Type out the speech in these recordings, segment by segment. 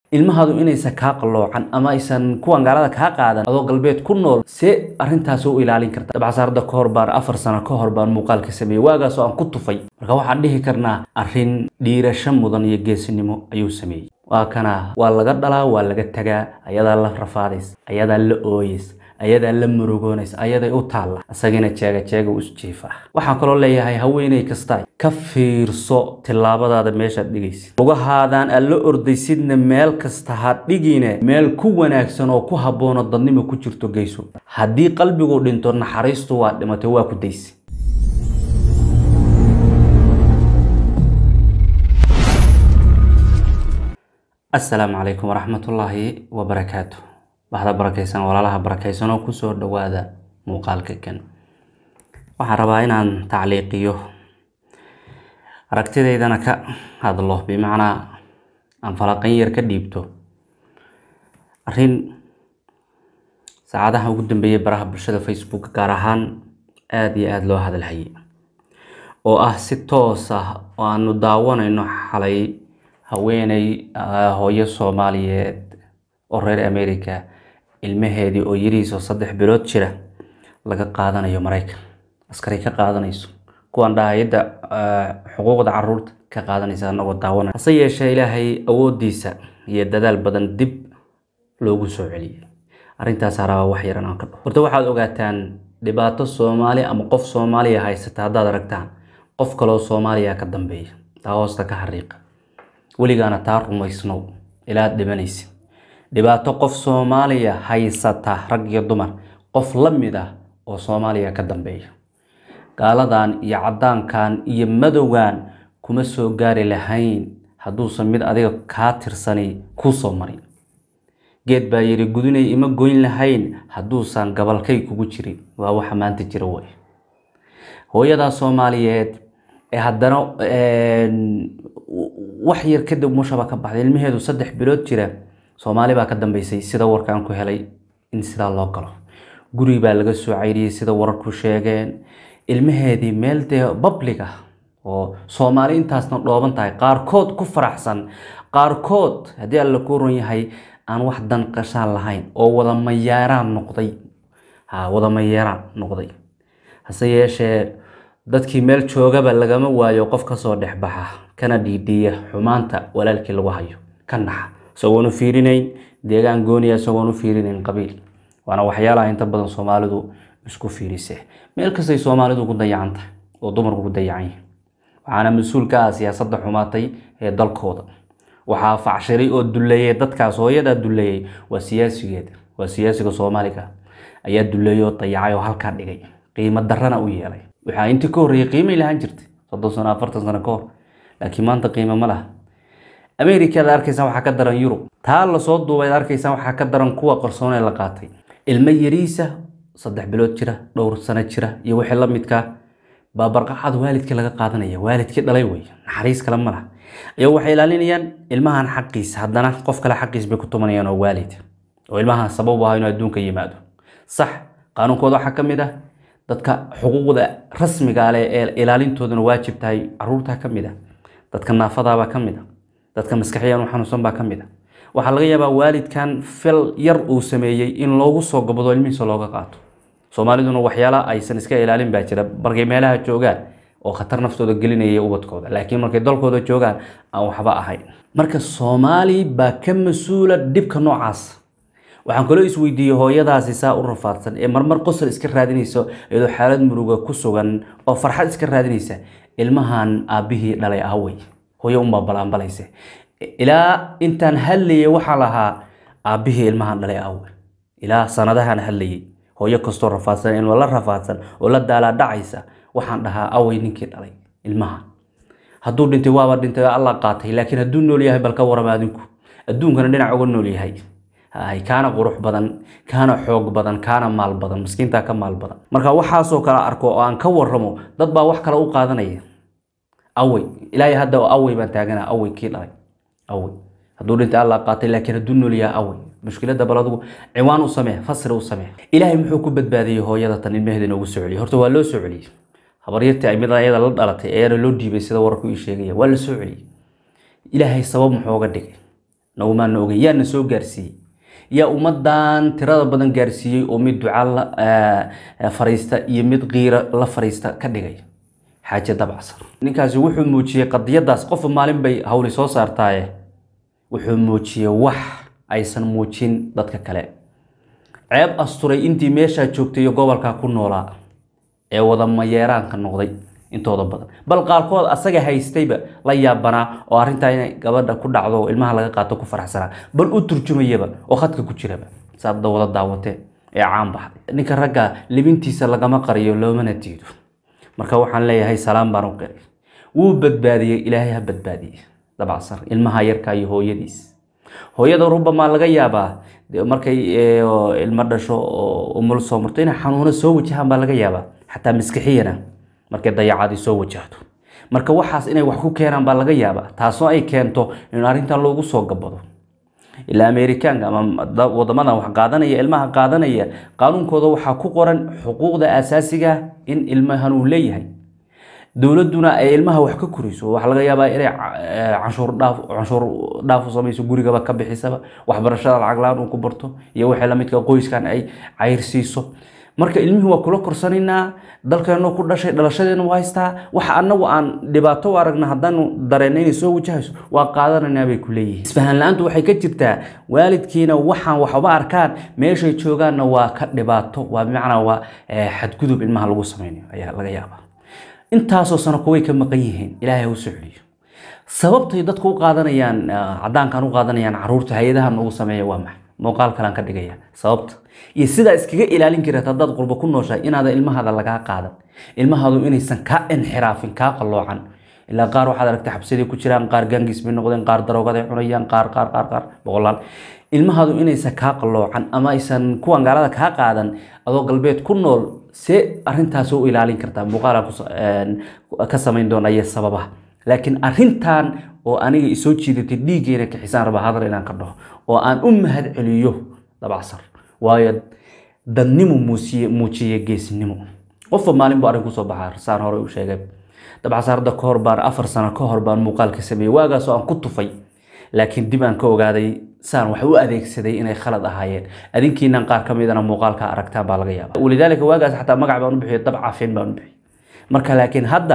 ilmahaadu inaysan kaa qalloocan ama aysan kuwan gaalada kaa qaadan adoo galbeed ku nool see arrintaas u ilaalin karta dabcasaarada ka hor baan afar sano ka hor baan muuqaalka sameeyey waagaasoo aan ku tufay marka waxaan dhihi karnaa arrin dhiirasho mudan iyo geesinimo ayuu sameeyey waa kana waa laga dhalaa waa laga tagaa ayadaa la rafaadays ayadaa la ooyeys ayadaa la murugoonaysa ayaday u taalla isagina jeega jeega u jiifa waxaan kaloo leeyahay haweeney kasta ka fiirso tillaabadaada meeshaad dhigaysid lugahaadaan aad la ordaysidna meel kasta ha dhigine meel ku wanaagsan oo ku habboono dadnimo ku jirto geyso haddii qalbigu dhinto naxariistu waa dhimatay waa ku daysi asalaamu calaykum waraxmatullaahi wabarakaatu baxda barakaysan walaalaha barakaysan oo kusoo dhawaada muuqaalka kan waxaan rabaa inaan tacliiqiyo aragtidaydana ka hadlo bimacnaa aan falaqan yar ka dhiibto arrin saacadaha ugu dambeeyay baraha bulshada facebook gaar ahaan aada iyo aada loo hadalhayay oo ah si toos ah oo aanu daawanayno xalay haweeney hooyo soomaaliyeed oo reer america ilmaheedii oo yarihiisoo saddex bilood jira laga qaadanayo maraykan askari ka qaadanayso kuwan dhahayadda xuquuqda caruurta ka qaadanaysa anagoo daawanay hase yeeshee ilaahay awoodiisa iyo dadaal badan dib loogu soo celiyay arrintaasaa rabaa wax yaran aan ka dhaho horta waxaad ogaataan dhibaato soomaali ama qof soomaaliya haysata haddaad aragtaan qof kaloo soomaaliya ka dambeeya taa hoosta ka xariiqa weligaana taa rumaysnow ilaad dhimanaysid dhibaato qof soomaaliya haysata rag iyo dumar qof la mid ah oo soomaaliya ka dambeeya gaaladan iyo caddaankan iyo madowgan kuma soo gaari lahayn hadduusan mid adiga kaa tirsani kuu soo marin geed baa yidhi gudinay ima goyn lahayn hadduusan gabalkay kugu jirin waa waxa maanta jira way hooyadaa soomaaliyeed ee haddana wax yar kadib mushaba ka baxday ilmaheedu saddex bilood jira soomaali baa ka dambeysay sida warkaan ku helay in sidaa loo galo guri baa laga soo cayriyey sida wararku sheegeen ilmaheedii meel dee public ah oo soomaali intaasna dhooban tahay qaarkood ku faraxsan qaarkood haddii alla ku ron yahay aan wax dan qashaan lahayn oo wada mayeeraan noqday ha wada mayeeraan noqday hase yeeshee dadkii meel joogaba lagama waayo qof kasoo dhexbaxa kana dhiidhiiya xumaanta walaalkii lagu hayo ka naxa isagoon u fiirinayn deegaan gooniya isagoon u fiirinayn qabiil waana waxyaalaha inta badan soomaalidu isku fiirise meel kastay soomaalidu ku dayacan tahay oo dumarku ku dayacan yihin waxaana mas-uul ka ah siyaasadda xumaatay ee dalkooda waxaa facshiray oo duleeyey dadkaas hooyadaa duleeyey waa siyaasigeeda waa siyaasiga soomaaliga ayaa duleeyey oo dayacay oo halkaa dhigay qiimo darana u yeelay waxaa intii ka horreeyay qiimay lahaan jirtay soddon sano afartan sano ka hor laakiin maanta qiimo ma laha america ad arkaysaan waxaa ka daran yurub taa lasoo duubay ad arkaysaan waxaa ka daran kuwa qarsoon ee la qaatay ilmo yariisa saddex bilood jira dhowr sano jira iyo wixii la midkaa baa barqacada waalidkii laga qaadanaya waalidkii dhalay wey naxariis kale ma laha ayagoo waxay ilaalinayaan ilmahan xaqiisa haddana qof kale xaqiis bay ku tumanayaan oo waalid oo ilmahan sabab u aha inuu adduunka yimaado sax qaanuunkooda waxaa ka mid ah dadka xuquuqda rasmiga leh ee ilaalintoodana waajib tahay caruurta ka mid ah dadka naafadaabaa ka mid a dadka maskaxiyaan u xanuunsan baa ka mid a waxaa laga yaabaa waalidkan fil yar uu sameeyey in loogu soo gabado ilmihiisa looga qaato soomaaliduna waxyaala aysan iska ilaalin baa jira markay meelaha joogaan oo khatar naftooda gelinaya ubadkooda laakiin markay dalkooda joogaan aan waxba ahayn marka soomaali baa ka mas-uula dhibka noocaas waxaan kaloo isweydiiyey hooyadaasi saa u rafaadsan ee marmar qosol iska raadinaysa iyadoo xaalad muruga ku sugan oo farxad iska raadinaysa ilmahan aabbihii dhalay ahawey hooyo unbaa balaanbalayse ilaa intaan hadlayay waxaa lahaa aabbihii ilmahan dhalay ahawey ilaa sanadahan hadlayay hooyo kastoo rafaadsan in la rafaadsan oo la daalaa dhacaysa waxaan dhahaa awey ninkii dhalay ilmahan hadduu dhintay waaba dhintay alla qaatay laakiin hadduu nool yahay bal ka warama adinku adduunkana dhinac uga nool yahay kaana qurux badan kaana xoog badan kaana maal badan miskiintaa ka maal badan marka waxaasoo kale arko oo aan ka waramo dad baa wax kale u qaadanaya awey ilaahay hadda awey baan taagana awey kii dhalay awey hadduu dhintay alla qaatay laakiin hadduu nool yahay awey mushkilada bal adigu ciwaan u samee fasri u samee ilaahay muxuu ku badbaadiyey hooyada tan ilmaheeda inoogu soo celiyey horta waa loo soo celiyey habaryartii ay mid ayada la dhalatay ayaana loo dhiibay sida wararku ii sheegaya waa la soo celiyey ilaahay sabab muxuu uga dhigay nagumaana ogeyn yaana soo gaarsiiyey yaa ummadan tirada badan gaarsiiyey oo mid duca la fariista iyo mid qiira la fariista ka dhigay xaaje dabcsar ninkaasi wuxuu muujiyey qadiyadaas qofa maalin bay hawli soo saartaaye wuxuu muujiyey wax aysan muujin dadka kale ceeb asturay intii meeshaa joogtay iyo gobolkaa ku noolaa ee wada mayeeraanka noqday intooda badan bal qaarkood asaga haystayba la yaabanaa oo arrintaa inay gabadha ku dhacdo oo ilmaha laga qaato ku faraxsanaa bal u turjumayaba oo khadka ku jiraba saad wada daawateen ee caan baxday ninka ragga libintiisa lagama qariyo loomana diido marka waxaan leeyahay salaam baan u qiray wuu badbaadiyey ilaahay ha badbaadiyey dabacsar ilmaha yarka iyo hooyadiis hooyada rubamaa laga yaabaa markay ilmo dhasho oo umul soo marto inay xanuuno soo wajahaan baa laga yaabaa xataa maskixiyana markay dayacadii soo wajahdo marka waxaas inay wax ku keenaan baa laga yaabaa taasoo ay keento in arrintan loogu soo gabado ilaa amerikaanka ama wadamadan wax qaadanaya ilmaha qaadanaya qaanuunkooda waxaa ku qoran xuquuqda asaasiga in ilmahan uu leeyahay dowladuna ay ilmaha wax ka koriso waxaa laga yaabaa inay canshuur dhaaf canshuur dhaaf u samayso gurigaba ka bixisaba waxbarashada lacag la-aan uu ku barto iyo wixii lamidka qoyskan ay cayrsiiso marka ilmihii waa kula korsanaynaa dalkeenu ku dhashay dhalashadeenu waa haystaa waxa anagu aan dhibaato u aragna haddaanu dareenna inay soo wajahayso waa qaadanaynaa bay ku leeyihiin isfahan la-aantu waxay ka jirtaa waalidkiina waxaan waxba arkaan meeshay joogaanna waa ka dhibaato waa bimacnaa waa xadgudub ilmaha lagu samaynayo ayaa laga yaabaa intaasoo sano kuway ka maqan yihiin ilaahay ha u socliyo sababtay dadku u qaadanayaan cadaankan u qaadanayaan caruurta hay-adaha noogu sameeya waa maxay muuqaal kalaan ka dhigaya sababta iyo sidaa iskaga ilaalin kareed haddaad qurbo ku nooshahay inaada ilmahaada lagaa qaadan ilmahaadu inaysan kaa inxiraafin kaa qalloocan ilaa qaar waxaad aragtay xabsadii ku jiraan qaar gaangis bay noqdeen qaar daroogaday cunayaan qaar qaar qaar qaar boqolaal ilmahaadu inaysan kaa qalloocan ama aysan kuwan gaalada kaa qaadan adoo galbeed ku nool see arintaas u ilaalin kartaa muuqaalaan ka samayn doona iyo sababaha laakiin arintan oo aniga isoo jiidatay dhiiggeena kixisaan raba hadal inaan ka dhaho oo aan u mahad celiyo dabacsar waayo dadnimo muusiye muujiye geesnimo qofba maalin bu arrin kusoo baxaa saan hore u sheegay dabcasaar hadda kahor baan afar sano ka hor baan muuqaal ka sameeyey waagaasoo aan ku tufay laakiin dib aan ka ogaaday saan wax u adeegsaday inay khalad ahaayeen adinkiinan qaar ka midana muuqaalka aragtaan baa laga yaaba walidaalika waagaas xataa magac baan u bixiyo dab cafin baan u bixiyey marka laakiin hadda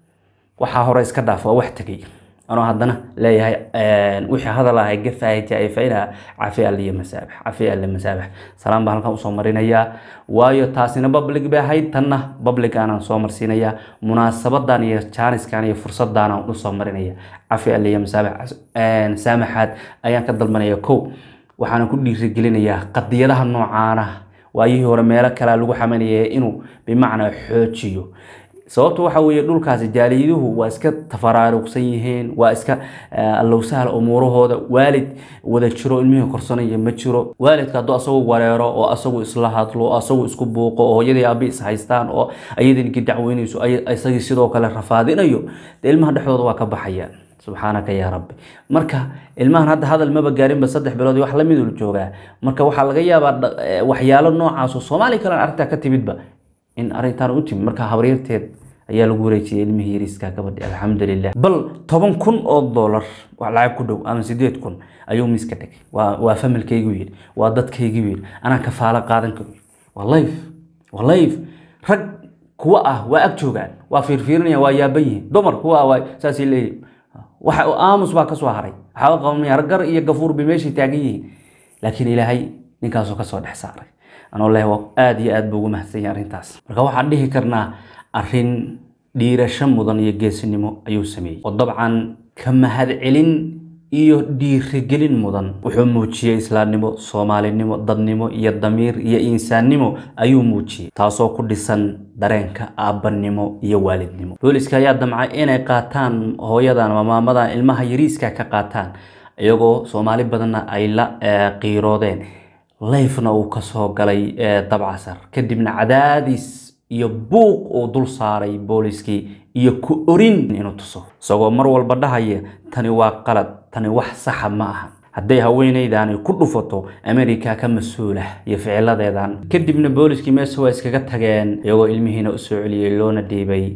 waxaa hore iska dhaaf waa wax tegay anoo haddana leeyahay wixii hadal ahay gafahay jaaifayna cafi alle iyo masaabax cafi alle masaabax salaam baan halkan usoo marinayaa waayo taasina public bay ahayd tanna public aanaan soo marsiinayaa munaasabadan iyo jaaniskan iyo fursaddaanaan usoo marinaya cafi alle iyo masaabax saamaxaad ayaan ka dalbanaya kow waxaana ku dhiirigelinayaa qadiyadaha noocaana waayihii hore meelo kalea lagu xamanaya inuu bimacnaa xoojiyo sababtu waxa weeye dhulkaasi jaaliyaduhu waa iska tafaraaruqsan yihiin waa iska allowsahal umuurahooda waalid wada jiro ilmihii korsanaya ma jiro waalidka hadduu asagu wareero oo asagu isla hadlo asagu isku buuqo oo hooyadii aabi is haystaan oo ayadinki dacweynayso isagii sidoo kale rafaadinayo dee ilmaha dhexdooda waa ka baxayaan subxaanaka yaa rabbi marka ilmahan hadda hadal maba gaarinba saddex bilood iyo wax lamidul joogaa marka waxaa laga yaabaa waxyaalo noocaasoo soomaali kalen arrintaa ka timidba in arrintaan u timid marka habaryarteed ayaa lagu wareejiyay ilmihii yariiska gabadhi alxamdulilah bal toban kun oo dollar wax lacag ku dhow ama sideed kun ayuu miiska dhigay waa waa familkaygu yidhi waa dadkaygu yidhi anaa kafaalo qaadan karo waa layf waa layf rag kuwa ah waa ag joogaan waa fiirfiirinaya waa yaaban yihiin dumar kuwa ah waa saasay leeyihin waxa aamus baa kasoo haray waxaaba qabanaya gar iyo gafuur bay meeshay taagan yihiin laakiin ilaahay ninkaasoo kasoo dhex saaray anoo leh aada iyo aad buu ugu mahadsanya arrintaas marka waxaan dhihi karnaa arrin dhiirasho mudan iyo geesinimo ayuu sameeyey oo dabcan ka mahadcelin iyo dhiirigelin mudan wuxuu muujiyey islaamnimo soomaalinimo dadnimo iyo damiir iyo insaannimo ayuu muujiyey taasoo ku dhisan dareenka aabbanimo iyo waalidnimo booliska ayaa damcay inay qaataan hooyadan ama maamadan ilmaha yariiska ka qaataan iyagoo soomaali badanna ay la qiiroodeen layfna uu kasoo galay dabcasar kadibna cadaadis iyo buuq uu dul saaray booliskii iyo ku orin inuu tuso isagoo mar walba dhahaya tani waa qalad tani wax saxa ma aha hadday haweenaydaani ku dhufato america ka mas-uula iyo ficiladeedan kadibna booliskii meesha waa iskaga tageen iyagoo ilmihiina usoo celiyey loona dhiibay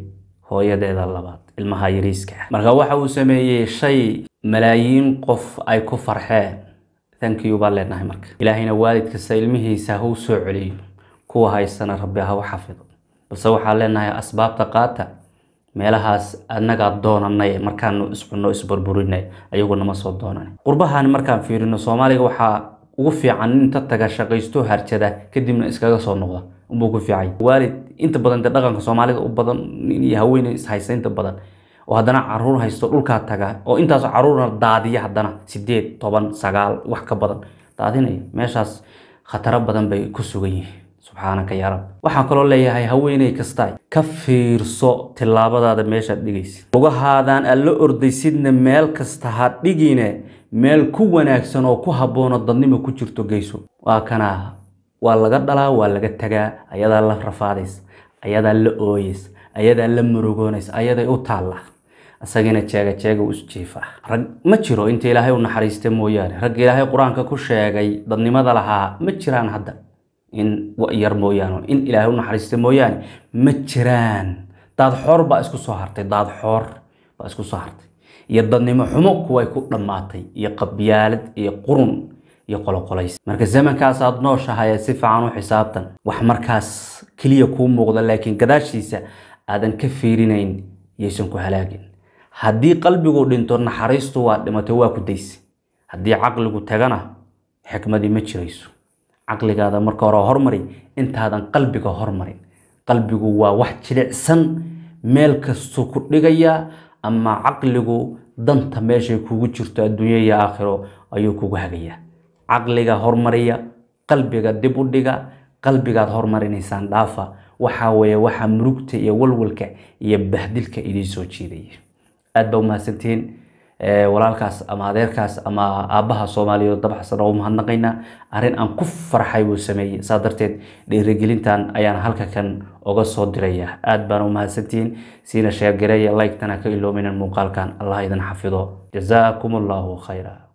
hooyadeeda labaad ilmaha yariiska ah marka waxa uu sameeyey shay malaayiin qof ay ku farxeen thank you baan leenahay marka ilaahayna waalid kasta ilmihiisa ha u soo celiyo kuwa haysana rabbi ha u xafido balse waxaan leenahay asbaabta qaata meelahaas annagaa doonanay markaanu iscunno isburburinay ayaguna ma soo doonan qurbahan markaan fiirino soomaaliga waxaa ugu fiican nin inta taga shaqaysto harjada kadibna iskaga soo noqda unbuu ku fiicay waalid inta badan dee dhaqanka soomaalida u badan nin iyo haweeney ishaysta inta badan oo haddana caruur haysto dhulkaa taga oo intaas caruurna daadiya haddana sideed toban sagaal wax ka badan daadinaya meeshaas khataro badan bay ku sugan yihiin subxaanaka yaa rab waxaan kaloo leeyahay haweeney kasta ka fiirso tillaabadaada meeshaad dhigaysid lugahaadaan aad la ordaysidna meel kasta ha dhigine meel ku wanaagsan oo ku habboonoo dadnimo ku jirto geyso waa kanaa waa laga dhalaa waa laga tagaa ayadaa la rafaadays ayadaa la ooyeys ayadaa la murugoonaysa ayaday u taalla isagina jeega jeega u jiifa rag ma jiro inta ilaahay u naxariista mooyaane rag ilaahay qur-aanka ku sheegay dadnimada lahaa ma jiraan hadda in yar mooyaane in ilaahay u naxariista mooyaane ma jiraan daad xoor baa isku soo hartay daad xoor baa isku soo hartay iyo dadnimo xumo kuway ku dhammaatay iyo qabyaalad iyo qurun iyo qoloqolays marka zamankaas aad nooshahay si fiican u xisaabtan wax markaas keliya kuu muuqda laakiin gadaashiisa aadan ka fiirinayn yaysan ku halaagin haddii qalbigu dhinto naxariistu waa dhimatay waa ku daysa haddii caqligu tagana xikmadii ma jirayso caqligaada marka hore hormari intaadan qalbiga hormarin qalbigu waa wax jilicsan meel kastuu ku dhigayaa ama caqligu danta meeshay kugu jirto adduunya iyo aakhiro ayuu kugu hagayaa caqliga hormariya qalbiga dib u dhiga qalbigaad hormarinaysaan dhaafa waxaa weeye waxaa murugta iyo walwalka iyo bahdilka idiin soo jiidaya aad baa umahadsantihiin walaalkaas ama adeerkaas ama aabbaha soomaaliyeed dabxsan oo umahadnaqaynaa arrin aan ku farxay buu sameeyey saa darteed dhiirigelintan ayaan halka kan oga soo diraya aad baan umahadsantihiin siina sheergareeya like-tana ka iloominan muuqaalkan allah idin xafido jazaakum allahu khayra